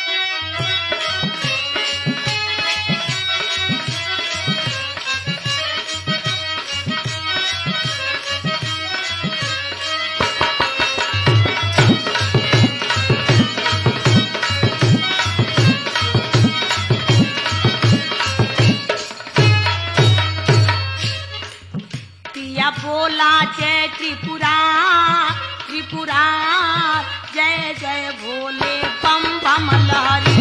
पिया बोला जय त्रिपुरा त्रिपुरा जय जय भोले बम बम लहरी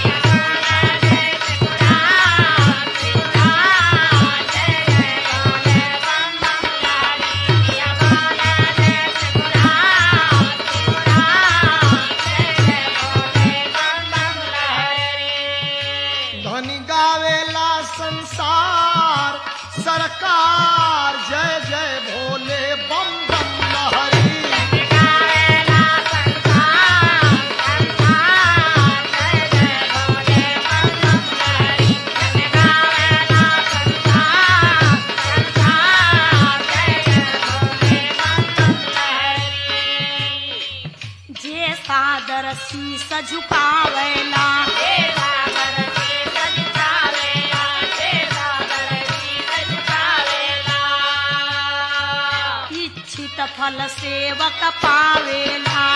धनी गावेला संसार सरकार जय जय भोले बम बम लहरी जे सादर शीस झुकावेला इच्छित फल सेवक पावेला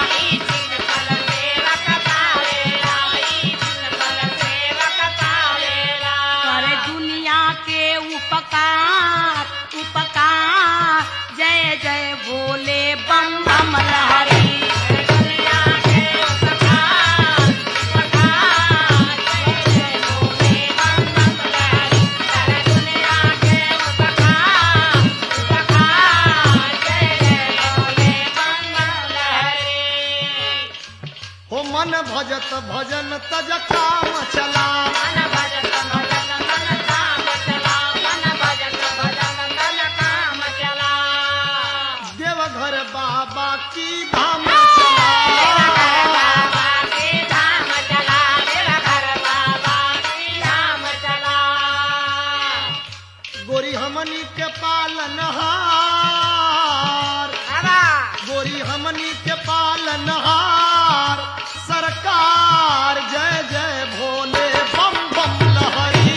करे दुनिया के उपकार उपकार जय जय भोले बम बम लहरी हो मन भजत भजन तज काम चला देवघर बाबा की धाम चला गोरी हमनी के पालनहार गोरी हमनी के पालनहार सरकार जय जय भोले बम बम लहरी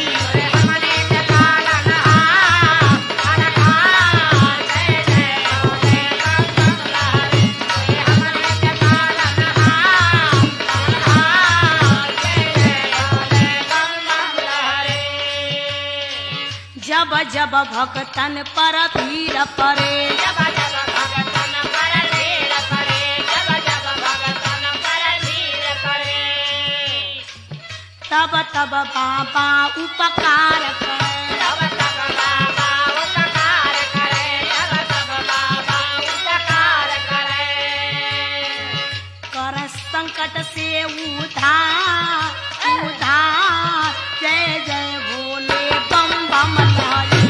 जब जब भक्तन पर भीड़ पड़े तब तब बाबा उपकार करे कर संकट से उधार उधार जय जय भोले बम बम लहरी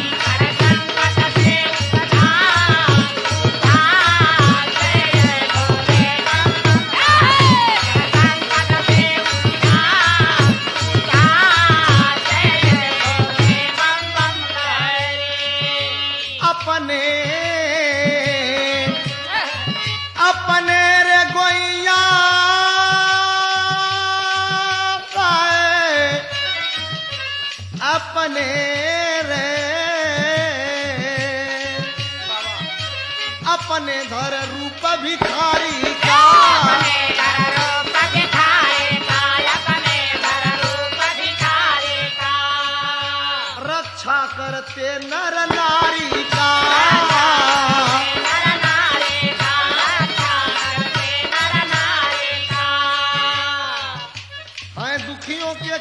अपने अपने रे गोइया पाए अपने रे अपने धर रूप भिखारी का रक्षा करते नर नारी का है दुखियों के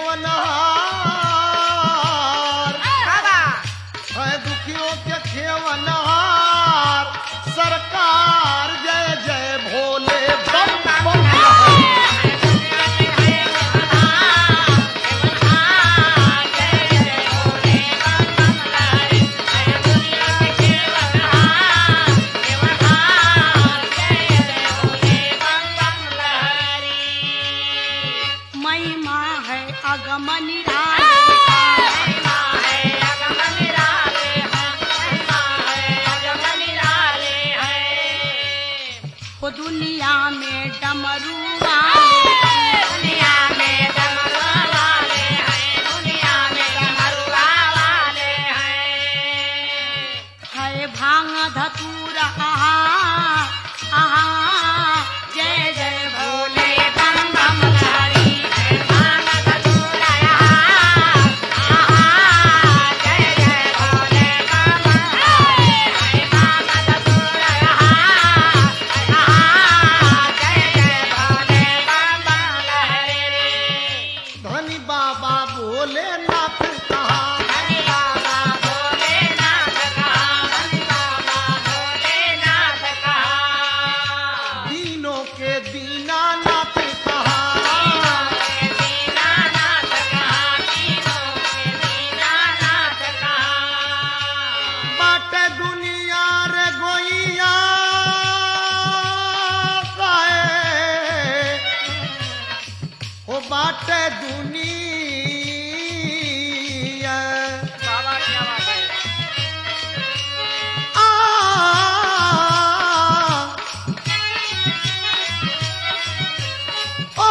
खेवनहार है दुखियों के खेवनहार सरकार जय जय भोले बम बम महिमा है अगम निराली हो दुनिया में डमरू वाले बाटे दुनिया बाबा क्या बात है आ ओ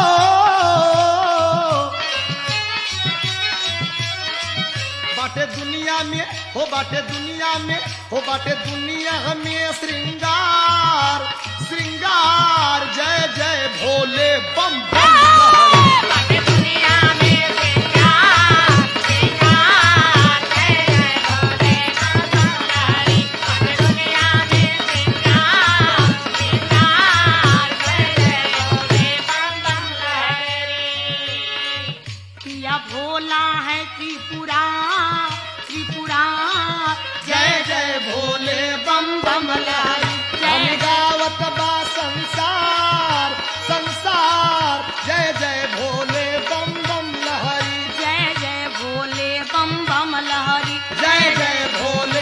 बाटे दुनिया में हो बाटे दुनिया में हो बाटे दुनिया में श्रृंगार श्रृंगार जय जय भोले बम बम लहरी। बाटे दुनिया में श्रृंगार, श्रृंगार, जय जय भोले बाबा बाटे दुनिया में श्रृंगार, श्रृंगार, जय जय भोले बम बम लहरी। पिया भोला है त्रिपुरा त्रिपुरा जय जय भोले बम बम लहरी हम जय गावत बा संसार संसार जय जय भोले बम बम लहरी जय जय भोले बम बम लहरी जय जय भोले